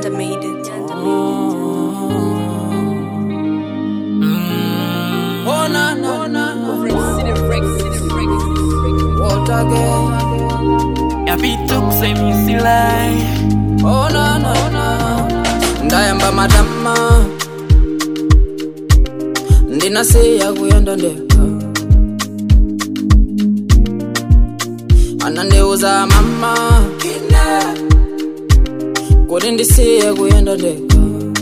Janta made it. Oh na na na. What again? yapitukse misilai Oh na na na. Ndayamba matama. Ndinasiya kuyenda ndeka. Anandiuza mama. Kuti ndisiye kuyenda ndeka.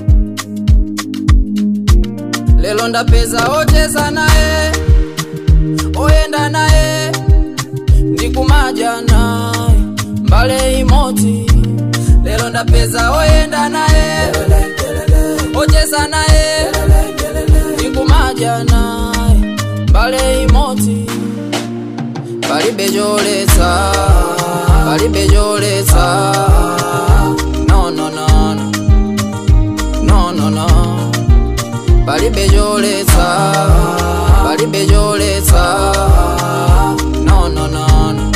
Lelo ndapeza ocheza naye. Oyenda naye. ndikumadya naye mbale imodzi lero ndapeza oyenda naye ocheza naye ndikumadya naye mbale imodzi palibe choletsa palibe choletsa no no no no no no no palibe choletsa palibe choletsa no no no no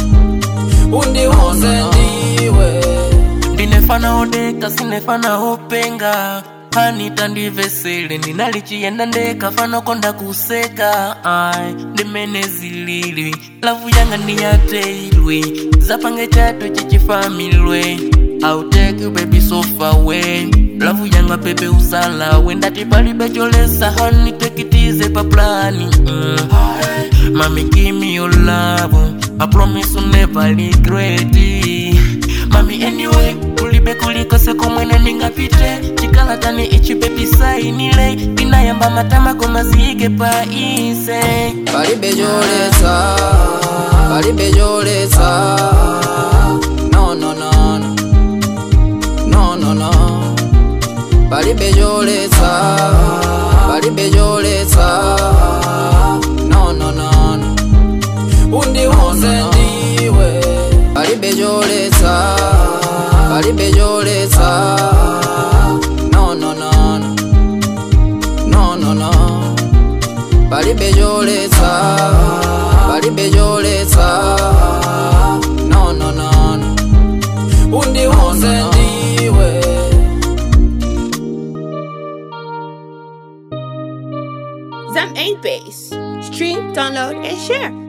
undiuze ndiwe ndinefana odeka sinefana openga hanita ndivesele ndinalichiyenda ndeka fana konda kuseka ai ndimene zililwi lavu yanga ndiyateilwi zapange chato chichifamilwe I'll take you baby so far away lavu yanga pepe usalawe ndati palibe cholesa hani tekitize pa plani mm. Mami give me your love I promise you'll never regret it Mami anyway kulibe kulikose komwene ndingapite chikalatani ichi baby sainile inayamba matama komazike pa ise palibe choletsa palibe choletsa no no no no no no no palibe choletsa palibe choletsa no no no no undiuze ndiwe palibe choletsa palibe choletsa no no no no no no no palibe choletsa palibe choletsa no no no no undiuze ndiwe Zam 8 Base. Stream, download, and share.